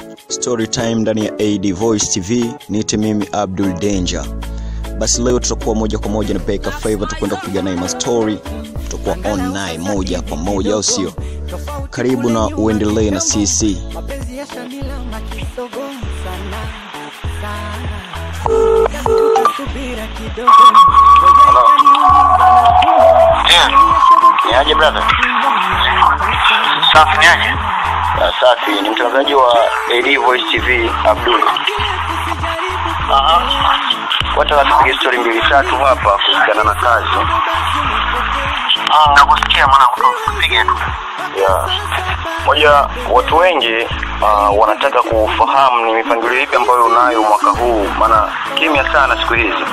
story time ndani ya ad voice tv niite mimi abdul danger basi leo tutakuwa moja kwa moja na peka favor tukwenda kupiga naye mastori tutakuwa online moja kwa moja au sio karibu na uendelee na sisi mapenzi ya Shamila makisogo sana sana tukisubira kidogo Ni aje brother? Safi ni aje? Ah, safi, ni mtangazaji wa AD Voice TV Abdul. Aha. Wataka tupige story mbili tatu hapa kuhusiana na kazi. Ah, nakusikia mwanangu, tupige tu. Yeah. Moja, watu wengi uh, wanataka kufahamu ni mipangilio ipi ambayo unayo mwaka huu, maana kimya sana siku hizi.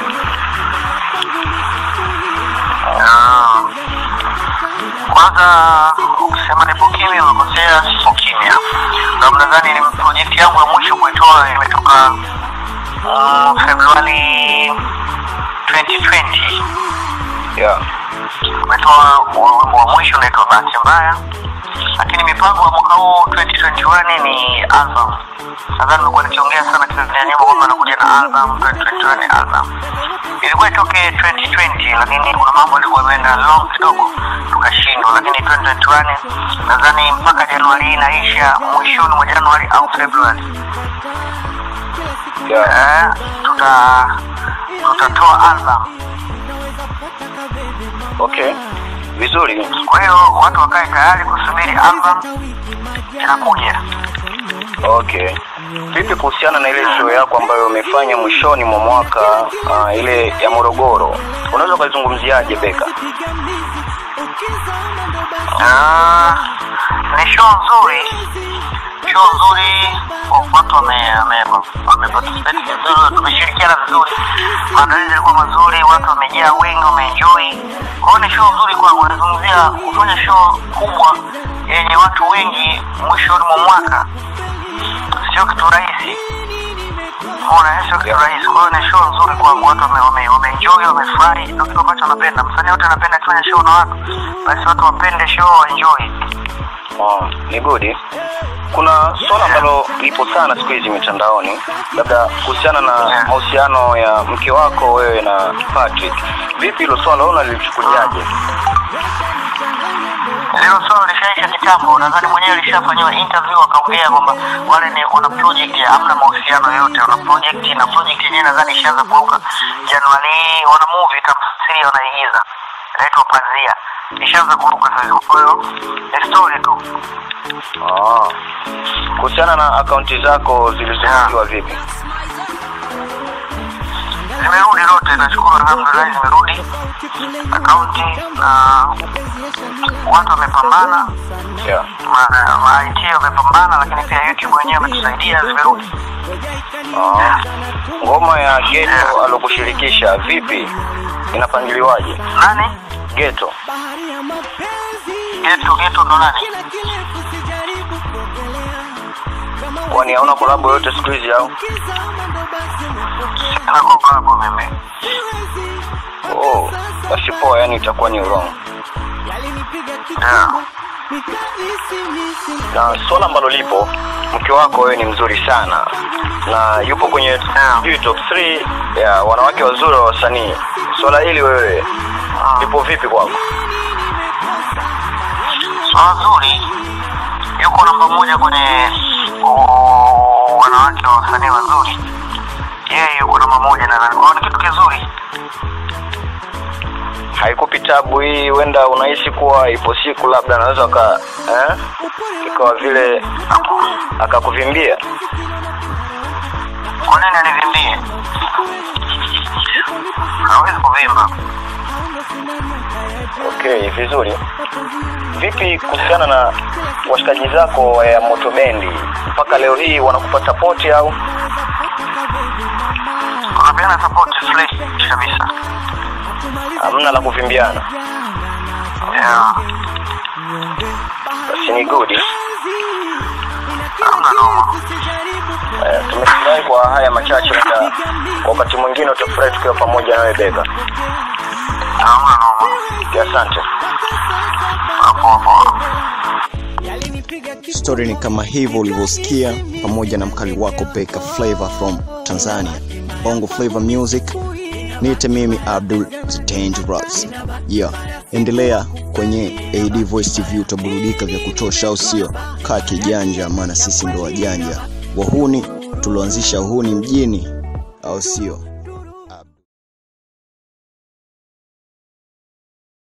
Ah. Kwanza ukisema nipo kimya umekosea, sipo kimya. Na mnadhani ni project yangu ya mwisho kuitoa imetoka uh, Februari 2020. Yeah. Umetoa wimbo wa mwisho unaitwa Bahati Mbaya, lakini mipango ya mwaka huu 2021 ni album. Nadhani nimekuwa nikiongea sana Tanzania nyimbo kwamba nakuja na album 2021 album ilikuwa itoke 2020 lakini kuna mambo yalikuwa yameenda long kidogo tukashindwa lakini 2021 nadhani mpaka januari hii inaisha mwishoni mwa januari au februari yeah. tuta tutatoa album okay vizuri kwa hiyo watu wakae tayari kusubiri album inakuja okay vipi kuhusiana na ile show yako ambayo umefanya mwishoni mwa mwaka uh, ile ya morogoro unaweza ukaizungumziaje beka Ah, ni show nzuri show nzuri watu wame- wame- wameparticipate vizuri tumeshirikiana vizuri maandalizi yalikuwa mazuri watu wamejaa wengi wameenjoy kwa hiyo ni show nzuri kwangu nazungumzia kufanya show kubwa yenye watu wengi mwishoni mwa mwaka sio kitu rahisi Unaona, sio kitu rahisi. Kwa hiyo ni show nzuri kwangu, watu wame- wame- wameenjoy, wamefurahi, ndio kitu ambacho napenda. Msanii wote anapenda akifanya show na watu, basi watu wapende show, waenjoy. Oh, ni good. Kuna swala ambalo lipo sana siku hizi mitandaoni, labda kuhusiana na mahusiano ya mke wako wewe na Patrick. Vipi hilo swala wewe unalichukuliaje? Hilo swala lishaisha kitambo, nadhani mwenyewe lishafanyiwa interview akaongea kwamba wale ni wana project ya hamna mahusiano yote, wana project na project yenyewe nadhani ishaanza kuruka Januari hii, wana movie tafsiri wanaigiza inaitwa Pazia, ishaanza kuruka sasa. Kwa hiyo ni story tu. Ah. Kuhusiana na akaunti zako zilizofungiwa vipi? Zimerudi zote, nashukuru alhamdulillah, zimerudi akaunti na watu wamepambana yeah. ma, ma IT wamepambana, lakini pia YouTube wenyewe wametusaidia, zimerudi. Ah. Ngoma ya Geto alokushirikisha vipi, inapangiliwaje? Nani? Geto. Geto, Geto ndo nani? Kwani hauna kolabo yote siku hizi au? Sina kolabo mimi. Oh, basi poa, yani itakuwa ni wrong. Yeah. Na swala ambalo lipo, mke wako wewe ni mzuri sana na yupo kwenye sijui top 3 ya wanawake wazuri wa wasanii. Swala hili wewe lipo vipi kwako? Swala zuri, yuko namba moja kwenye oh, wanawake wa wasanii wazuri. Yeye yuko namba moja nadhani, kwa hiyo ni kitu kizuri. Haikupi tabu hii, huenda unahisi kuwa ipo siku labda anaweza aka eh, ikawa vile akakuvimbia. Kwa nini anivimbie? Hawezi kuvimba. Okay, vizuri. Vipi kuhusiana na washikaji zako wa Moto Bendi, mpaka leo hii wanakupa support au? Wanapeana support fresh kabisa, hamna la kuvimbiana. Yeah. Basi ni good. Hamna noma. Eh, tumefurahi kwa haya machache, na wakati mwingine utafurahi tukiwa pamoja nawe Bega. Hamna noma. Asante. Poa poa. Story ni kama hivyo ulivyosikia, pamoja na mkali wako Beka Flavor from Tanzania, Bongo Flavor Music. Niite mimi Abdul the Dangerous. Yeah, endelea kwenye AD Voice TV, utaburudika vya kutosha, au sio? Kaa kijanja, maana sisi ndo wajanja wahuni, tulioanzisha uhuni mjini, au sio?